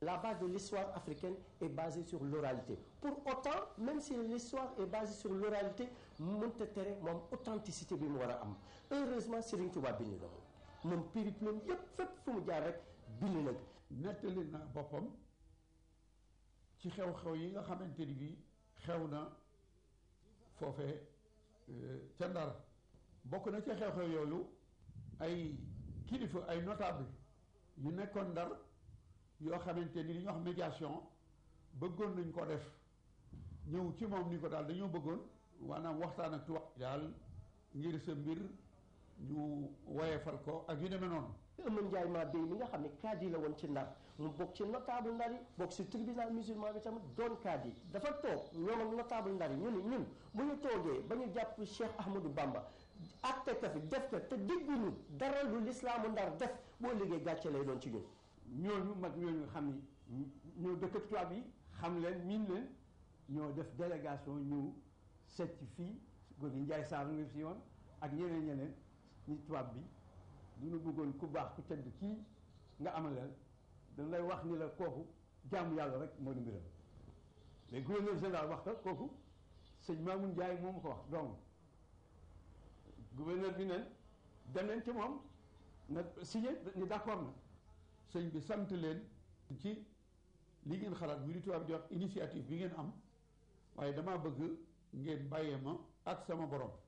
La base de l'histoire africaine est basée sur l'oralité. Pour autant, même si l'histoire est basée sur l'oralité, mënta tere moom authenticité bi mu war a am heureusement Serigne Touba bind na moom moom périplum yépp fépp fu mu jaar rek bind na nettali na boppam ci xew-xew yi nga xamante ni bii xew na foofee ca Ndar bokk na ca xew-xew yooyu ay kilifa ay notable yu nekkoon Ndar yoo xamante ni li ñuy wax médiation bëggoon nañ ko def ñëw ci moom ni ko daal dañoo bëggoon maanaam waxtaan ak tubaab daal ngir sa mbir ñu woyefal ko ak yu demee noonu Ëmma Njaay maa béy mi nga xam ne kaadi la woon ci Ndar mu bokk ci notable Ndar yi bokk ci tribunal musulman bi tamit doon kaadi dafa toog ñoom ak notable Ndar yi ñu ne ñun bu ñu toogee ba ñu jàpp Cheikh Ahmadou Bamba atte ka fi def ko te dégguñu dara lu lislaamu Ndar def boo liggéey gàcce lay doon ci ñun ñooñu mag ñooñu nga xam ni ñoo dëkk ak tubaab yi xam leen miin leen ñoo def délégation ñëw seet ci fii góor gi Njaay Saar nga fi yoon ak ñeneen ñeneen ñi tubaab bi du ñu bëggoon ku baax ku tedd kii nga amaleel dañ lay wax ni la kooku jaamu yàlla rek moo di mbiram mais gouverneur général wax ko kooku sëñ Maamun Njaay moom ko wax donc gouverneur bi neen dem leen ci moom na signé ni d'accord na sëñ bi sant leen ci li ngeen xalaat bi di tubaab di wax initiative bi ngeen am waaye damaa bëgg ngeen bàyyee ma ak sama borom